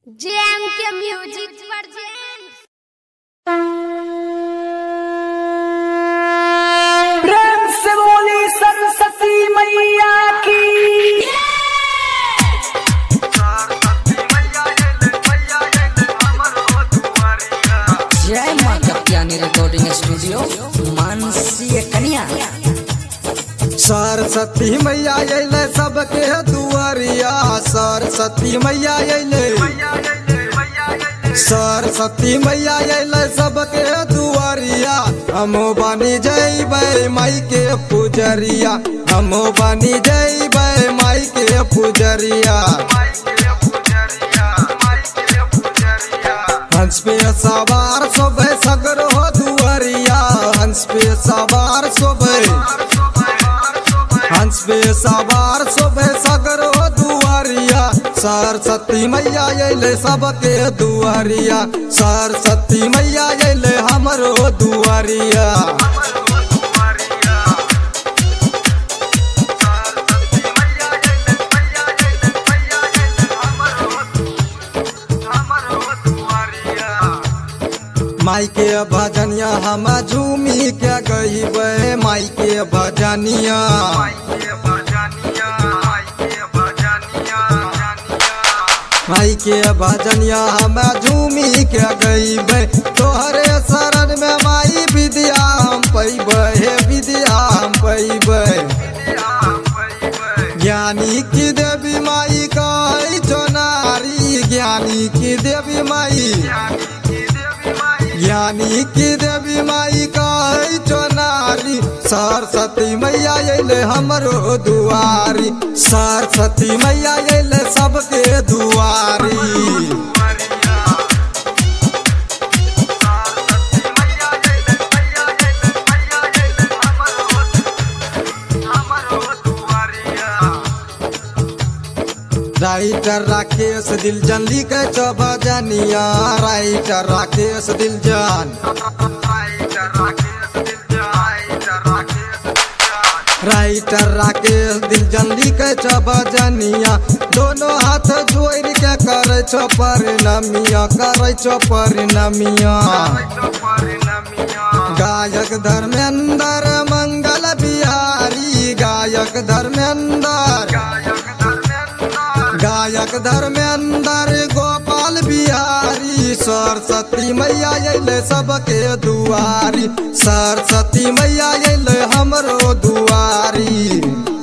GeM के music वर्जेंट प्रेम से बोली सरस्वती मैया की जय माँ कप्तानी रिकॉर्डिंग स्टूडियो मानसी कन्या सरस्वती मैया अइले सबके दुआरिया सरस्वती मैया अइले सरस्वती मैया अइले सबके दुआरिया हम बनी जइबै माई के पुजरिया हम बनी जइबै माई के पुजरिया हंस पे सवार सोबे सगर हो दुआरिया हंस पे सवार सोबे हंस पे सवार सोबे सगर हो दुआरिया सरस्वती मैया अइले सबके दुआरिया सरस्वती मैया अइले हमरो दुआरिया माई के भजनिया हम झूमी के गईबे माई के भजनिया माई के भजनिया हम झूमी के गईबे तोहरे शरण में माई विद्या हम पैबे हे विद्या हम पैबे ज्ञानी की देवी माई कही नारी ज्ञानी की देवी माई ज्ञानी की देवी माई कही नारी सरस्वती मैया अइले हमरो दुआरी सरस्वती मैया अइले सबके दुआरी राइटर राकेश दिलजन लिखे छ भजनिया राइटर राकेश दिलजन राइटर राकेश दिलजन लिखे छ भजनिया दोनों हाथ जोड़ के करे छ परिणमिया करे छ परिणमिया गायक धर्मेंद्र मंगल बिहारी गायक धर्मेंद्र गायक धर्मेंद्र गोपाल बिहारी सरस्वती मैया अइले सबके दुआरी सरस्वती मैया अइले हमरो दुआरी